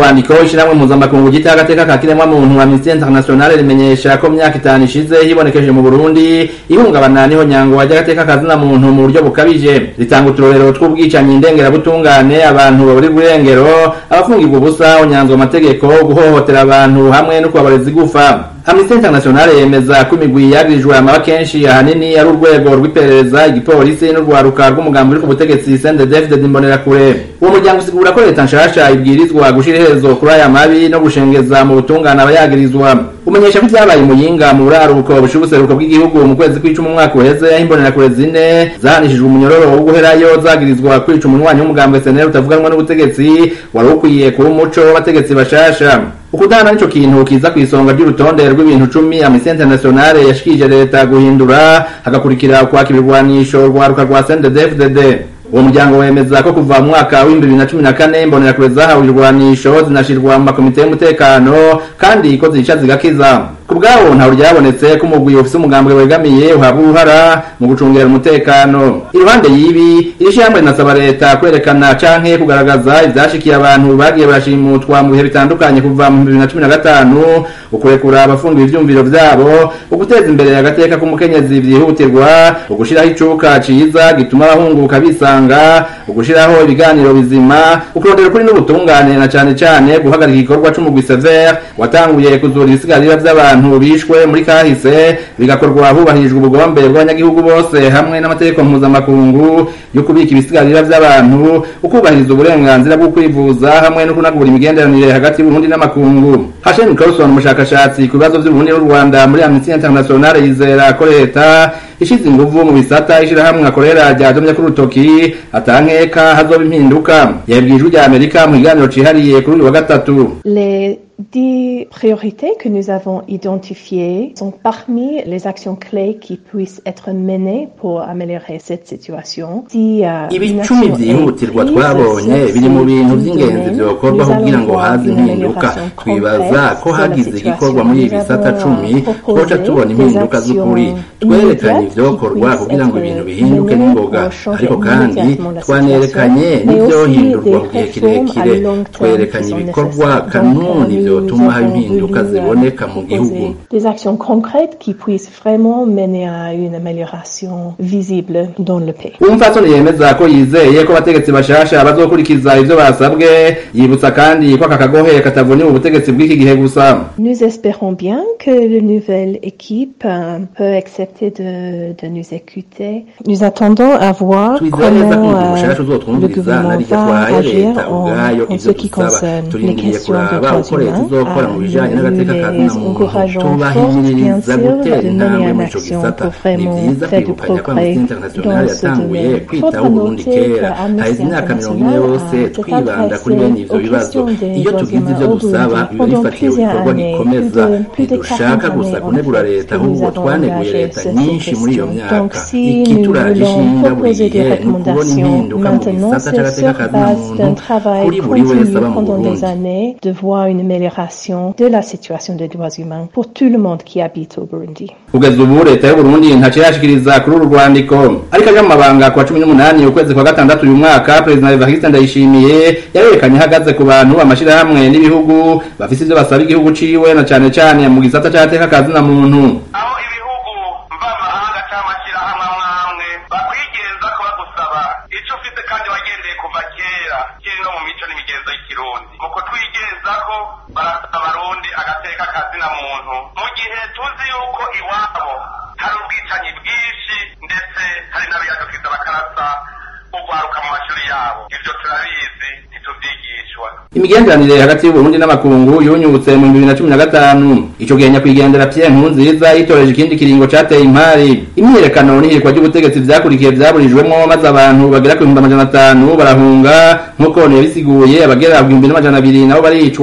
rwandiko ishiramwe mpuzamakungu gita agateka ka kiremwa muntu Amnesty International rimenyesha ko myaka itanu ishize hibonekeje mu Burundi ihungabana niho nyango wajya agateka kazina muntu mu buryo bukabije ritanga uturorero tw'ubwicanyi ndengera butungane abantu baburi burengero abafungirwa ubusa onyanzwe amategeko guhohotera abantu hamwe no kubabareza igufa Amnesty International yemeza ko imigwi yagirijwe amaba kenshi ahanini ari urwego rw'iperereza igipolisi n'urwaruka rw'umugambi uri ku butegetsi CNDD-FDD Imbonerakure uwo muryango usigura ko leta nshasha ibwirizwa gushira iherezo kuri aya mabi no gushengeza mu butungane abayagirizwa umenyesha ko ibyabaye muyinga mu buraruko bushiye ubuseruko bw'igihugu mu kwezi kw'icumi umwaka uheze aho imbonerakure zine zahanishijwe umunyororo wo guherayo zagirizwa kwica umunywanyi w'umugambi SNL utavuganwa n'ubutegetsi wari ukwiye kuba umuco w'abategetsi bashasha ukudana nico kintu kiza kw'isonga ry'urutonde rw'ibintu cumi Amnesty International yashikije leta guhindura hagakurikira kwakira ibirwanisho rwaruka rwa CNDD-FDD uwo muryango wemeza ko kuva mu mwaka w'ibihumbi bibiri na cumi na kane imbonerakure zahawe ibirwanisho zinashirwa mu makomite y'umutekano kandi ko zica zigakiza ku bwabo ntawe ryabonetse ko umugwi ufise umugambwe wegamiye uhabwa uruhara mu gucungera umutekano iruhande y'ibi iri shyamba rinasaba leta kwerekana canke kugaragaza ivyashikiye abantu bagiye barashimutwa mu bihe bitandukanye kuva mu bibiri na cumi na gatanu ukurekura abafungiwe ivyumviro vyabo uguteza imbere agateka k'umukenyezi vyihutirwa ugushiraho icuka ciza gituma abahunguka bisanga ugushiraho ibiganiro bizima ukurondera ukuri n'ubutungane na cane cane guhagarika igikorwa c'umugwi severe watanguye kuzura ibisigarira vy'abantu bishwe muri kahise bigakorwa hubahirijwe ubugombe bw'abanyagihugu bose hamwe n'amategeko mpuzamakungu yo kubika ibisigarira vy'abantu ukubahiriza uburenganzira bwo kwivuza hamwe no kunagura imigenderanire hagati y'Uburundi n'amakungu Hashem Carlson umushakashatsi ku bibazo vy'Uburundi n'u Rwanda muri Amnesty International yizera ko leta ishize inguvu mu bisata ishirahamwe akorera ryadomye kuri urutoki atankeka hazoba impinduka yabwiye ijwi rya Amerika mu kiganiro cihariye kuri uyu wa gatatu Les dix priorités que nous avons identifiées sont parmi les actions clés qui puissent être menées pour améliorer cette situation. Si, uh, ibicumi vyihutirwa twabonye biri mu bintu vy'ingenzi vyokorwa kugira ngo haze impinduka twibaza ko hagize igikorwa muri ibi bisata cumi twoca tubona impinduka z'ukuri twerekanye ivyokorwa kugira ngo ibintu bihinduke n'ingoga ariko kandi twanerekanye n'ivyohindurwa mu gihe kirekire twerekanye ibikorwa kanuni vyotuma haba impinduka ziboneka mu gihugu Des actions concrètes qui puissent vraiment mener à une amélioration visible dans le pays. umupfasoni yemeza ko yizeye ko abategetsi bashasha bazokurikiza ivyo basabwe yibutsa kandi ko aka kagohe katavuniwe ubutegetsi bw'iki gihe gusa Nous espérons bien que la nouvelle équipe euh, peut accepter de, de nous écouter. Nous attendons à voir twizera neza ko comment umugwi euh, mushasha le uzotwumviriza gouvernement narirya va twahaye agir leta en, ubwayo en ce ivyo qui dusaba concerne les turindiriye questions de kuraba droits uko leta humains. izokora mu Euh, bijanye nous n'agateka ka les muntu encourageons fort, bien tubahimiriza sûr, gutera de intambwe mener en muri ico action gisata pour ni vraiment vyiza faire du kwibukanya ko progrès amnesty international dans ce yatanguye domaine. kwitaho Faudra uburundi noter kera que Amnesty haheze imyaka mirongo ine International yose a twibanda kuri s'est bene ivyo aux bibazo questions des iyo droits tugize humains ivyo au dusaba Burundi biba pendant bifatiye plusieurs ibikorwa années, bikomeza plus de- plus de ntidushaka 40 gusa années, kunegura en fait, leta que nous ahubwo avons twaneguye engagé leta cette nyinshi muri iyo question. myaka Donc, si ikituraje nous voulons ishinga buri proposer des gihe ni ukubona recommandations impinduka mu maintenant, gisata c'est c'agateka sur ka base d'un muntu travail kuri buri wese continu aba mu pendant burundi des années de voir une amélioration de la situation des droits humains pour tout le monde qui habite au Burundi. kugeza ubu leta y'uburundi ntaco irashikiriza kuri uru rwandiko ariko aja mu mabanga ku wa cumi n'umunani ukwezi kwa gatandatu uyu mwaka perezida evariste ndayishimiye yarerekanye ahagaze ku bantu amashirahamwe n'ibihugu bafise ivyo basaba igihugu ciwe na cane cane mu gisata c'agateka ka zina muntu aho ibihugu mvamahanga cyangwa amashyirahamwe amwe amwe bakwigenza ko bagusaba icyo ufite kandi wagendeye kuva kera kiri no mu mico n'imigenzo y'ikirundi mu kutwigenza ko barasaba abarundi agateka kazina muntu mu gihe tuzi yuko iwabo hari ubwicanyi bwinshi ndetse hari n'abiyadukiza bakarasa ugwaruka mu mashuri yabo ibyo turabizi ntitubyigishwa imigenderanire hagati y'uburundi n'amakungu yunyutse mu bibiri na cumi na gatanu ico gihe nyakwigendera pierre nkurunziza yitoreje ikindi kiringo cateye impari imyiyerekano n'ihirikwa ry'ubutegetsi vyakurikiye vyaburijwemwo maze abantu bagera ku bihumbi amajana atanu barahunga nk'uko yabisiguye abagera ku bihumbi n'amajana abiri nabo baricwa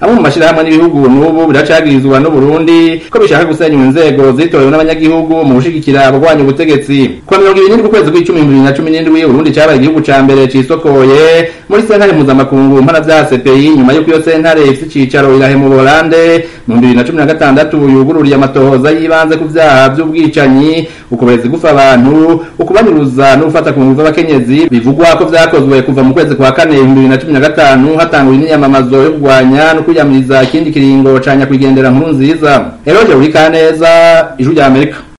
amwe mu mashirahamwe n'ibihugu n'ubu biracagirizwa n'uburundi ko bishaka gusenya inzego zitorewe n'abanyagihugu mu gushigikira abagwanya ubutegetsi kuwa mirongo ibiri n'indwi ukwezi kw'icumi bibiri na cumi n'indwi uburundi cabaye igihugu ca mbere cisokoye muri sentare mpuzamakungu mpanavyaha cpi nyuma y'uko iyo sentare ifise icicaro irahe mu bolande mu bibiri na cumi na gatandatu yugururiye amatohoza y'ibanze ku vyaha vy'ubwicanyi ukubereza gufa abantu ukubanyuruza no gufata ku nguvu abakenyezi bivugwa ko vyakozwe kuva mu kwezi kwa kane ibihumbi bibiri na cumi na gatanu hatanguwe n'iyamamazo yo kurwanya no kwiyamiriza ikindi kiringo ca nyakwigendera nkuru nziza eroje uri kaneza ijwi rya amerika